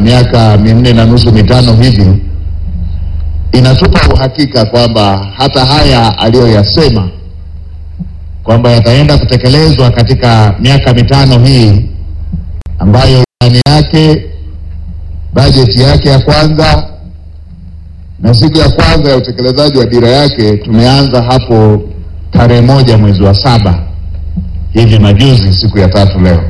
miaka minne na nusu mitano hivi inatupa uhakika kwamba hata haya aliyoyasema kwamba yataenda kutekelezwa katika miaka mitano hii ambayo ndani yake bajeti yake ya kwanza na siku ya kwanza ya utekelezaji wa dira yake tumeanza hapo tarehe moja mwezi wa saba hivi majuzi, siku ya tatu leo.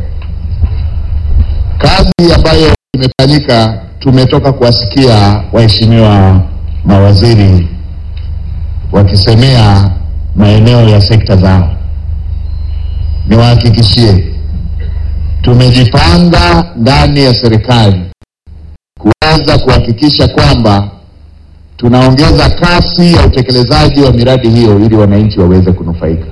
Kazi ambayo imefanyika, tumetoka kuwasikia waheshimiwa mawaziri wakisemea maeneo ya sekta zao. Niwahakikishie tumejipanga ndani ya serikali kuweza kuhakikisha kwamba tunaongeza kasi ya utekelezaji wa miradi hiyo ili wananchi waweze kunufaika.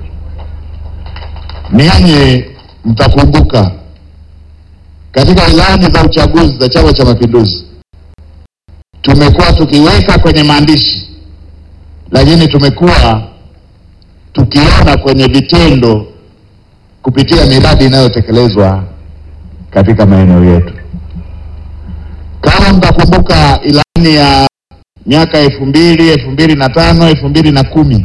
Ninyi mtakumbuka katika ilani za uchaguzi za Chama cha Mapinduzi tumekuwa tukiweka kwenye maandishi, lakini tumekuwa tukiona kwenye vitendo kupitia miradi inayotekelezwa katika maeneo yetu. Kama mtakumbuka ilani ya miaka elfu mbili elfu mbili na tano elfu mbili na kumi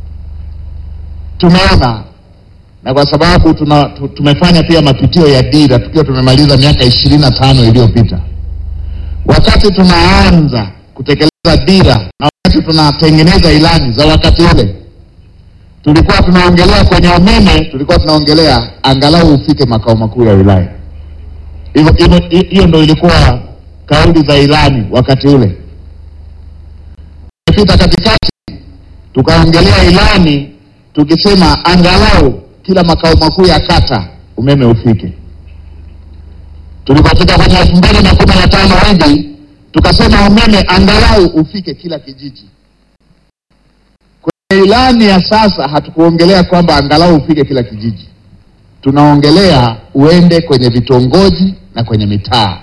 tumeona na kwa sababu tuna, tu- tumefanya pia mapitio ya dira tukiwa tumemaliza miaka ishirini na tano iliyopita. Wakati tunaanza kutekeleza dira na wakati tunatengeneza ilani za wakati ule, tulikuwa tunaongelea kwenye umeme, tulikuwa tunaongelea angalau ufike makao makuu ya wilaya. Hivyo hivyo- hiyo ndo ilikuwa kauli za ilani wakati ule. Tumepita katikati, tukaongelea ilani tukisema angalau kila makao makuu ya kata umeme ufike. Tulipofika kwenye elfu mbili na kumi na tano hivi tukasema umeme angalau ufike kila kijiji. Kwenye ilani ya sasa hatukuongelea kwamba angalau ufike kila kijiji, tunaongelea uende kwenye vitongoji na kwenye mitaa.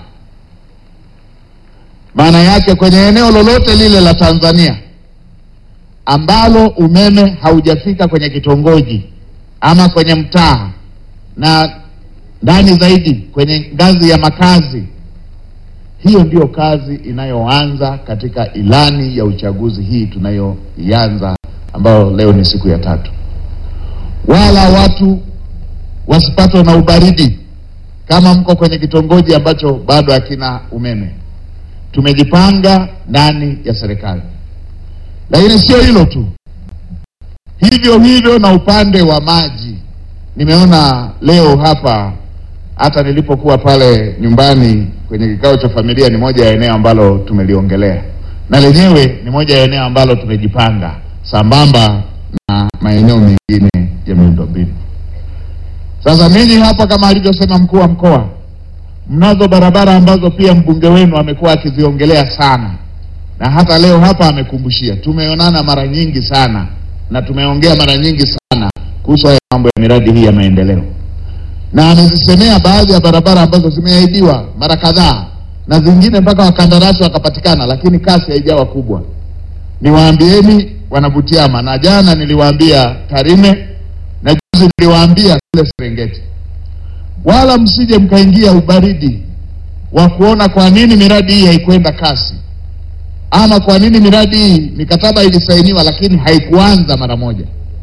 Maana yake kwenye eneo lolote lile la Tanzania ambalo umeme haujafika kwenye kitongoji ama kwenye mtaa na ndani zaidi kwenye ngazi ya makazi, hiyo ndiyo kazi inayoanza katika ilani ya uchaguzi hii tunayoianza, ambayo leo ni siku ya tatu. Wala watu wasipatwe na ubaridi kama mko kwenye kitongoji ambacho bado hakina umeme. Tumejipanga ndani ya serikali, lakini sio hilo tu, hivyo hivyo na upande wa maji. Nimeona leo hapa, hata nilipokuwa pale nyumbani kwenye kikao cha familia, ni moja ya eneo ambalo tumeliongelea, na lenyewe ni moja ya eneo ambalo tumejipanga sambamba na maeneo mengine ya miundombinu. Sasa ninyi hapa, kama alivyosema mkuu wa mkoa, mnazo barabara ambazo pia mbunge wenu amekuwa akiziongelea sana, na hata leo hapa amekumbushia. Tumeonana mara nyingi sana na tumeongea mara nyingi sana kuhusu haya mambo ya miradi hii ya maendeleo, na amezisemea baadhi ya barabara ambazo zimeahidiwa mara kadhaa na zingine mpaka wakandarasi wakapatikana, lakini kasi haijawa kubwa. Niwaambieni Wanabutiama, na jana niliwaambia Tarime na juzi niliwaambia kule Serengeti, wala msije mkaingia ubaridi wa kuona kwa nini miradi hii haikwenda kasi ama kwa nini miradi hii mikataba ilisainiwa lakini haikuanza mara moja.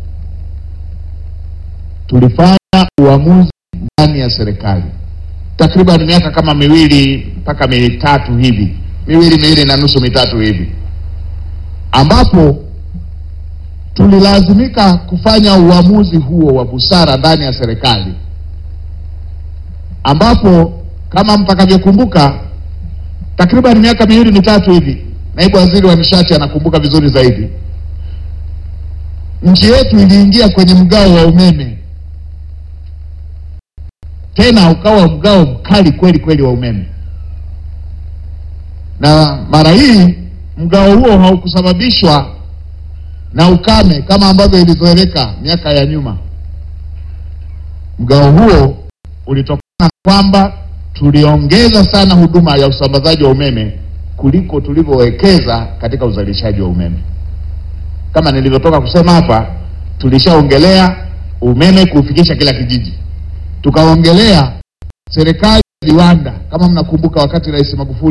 Tulifanya uamuzi ndani ya serikali takriban miaka kama miwili mpaka mitatu hivi, miwili miwili na nusu mitatu hivi, ambapo tulilazimika kufanya uamuzi huo wa busara ndani ya serikali, ambapo kama mtakavyokumbuka, takriban miaka miwili mitatu hivi, naibu waziri wa nishati anakumbuka vizuri zaidi, nchi yetu iliingia kwenye mgao wa umeme, tena ukawa mgao mkali kweli kweli wa umeme, na mara hii mgao huo haukusababishwa na ukame kama ambavyo ilizoeleka miaka ya nyuma. Mgao huo ulitokana na kwamba tuliongeza sana huduma ya usambazaji wa umeme kuliko tulivyowekeza katika uzalishaji wa umeme. Kama nilivyotoka kusema hapa, tulishaongelea umeme kuufikisha kila kijiji, tukaongelea serikali ya viwanda. Kama mnakumbuka, wakati Rais Magufuli